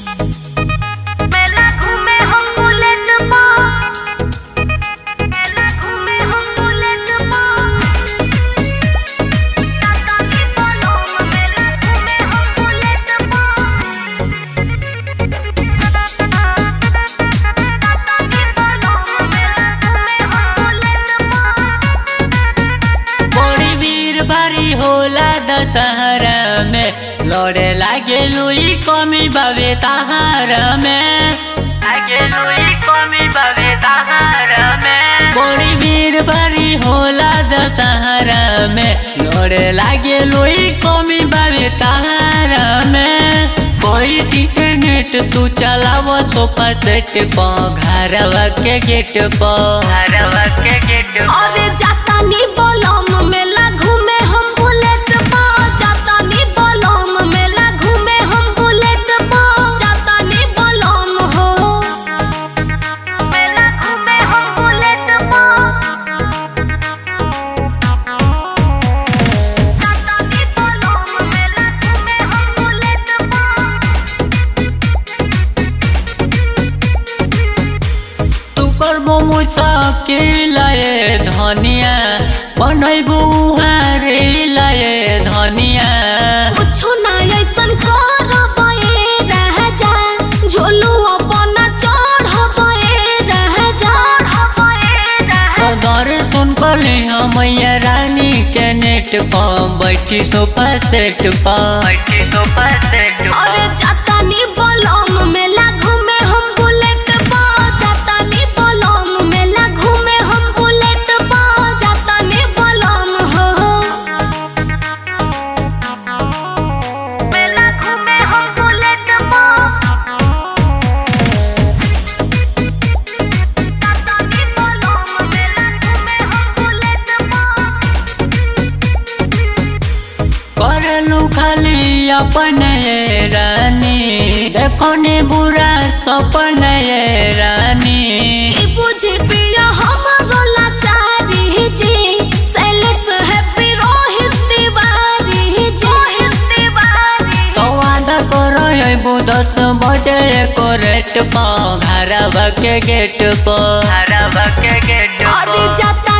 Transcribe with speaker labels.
Speaker 1: मेला घूमे हम बुलेट पर मेला घूमे हम बुलेट पर टाटा की बलोम मेला घूमे हम बुलेट पर टाटा की बलोम मेला घूमे हम बुलेट पर
Speaker 2: बड़ी वीर भारी होला दशहरा में लड़े लागे लुई कमी बाबे तहार में लागे लुई कमी बाबे तहार में बड़ी वीर भारी होला दशहरा में लड़े लागे लुई कमी बाबे तहार में कोई इंटरनेट तू चलाव सोफा सेट प घरवा के गेट प घरवा के गेट प
Speaker 1: अरे जाता नी बलम मेला घूमे हम बुलेट पा जाता नी बलम मेला घूमे हम बुलेट पा जाता नी बलम हो मेला घूमे हम बुलेट पा जाता नी बलम मेला घूमे हम बुलेट पा
Speaker 2: तू करबो मुश्किल ए धनिया बनैबू हारे लाए धनिया
Speaker 1: कुछो ना ऐसन करबे रह जा झोलू अपन चढ़बे रह जा
Speaker 2: तो दर सुन पली मैया रानी के नेट प बैठी सोफा सेट प बैठी सोफा सेट
Speaker 1: अरे जाता नी बलम मेला घूमे हम बुलेट पा जाता नी बलम मेला घूमे हम बुलेट पा जाता नी बलम हो मेला घूमे हम बुलेट पा जाता नी बलम मेला घूमे हम बुलेट पा
Speaker 2: करलू खाली अपन ये रानी देखो ने बुरा सपन ये रानी
Speaker 1: ई बुझे पिया हमरो लाचारी जी सेलेस हैप्पी रोहित तिवारी जी तिवारी
Speaker 2: तो वादा करो अबू दस बजे को रेट प घरवा के गेट प घरवा के गेट
Speaker 1: अरे जाता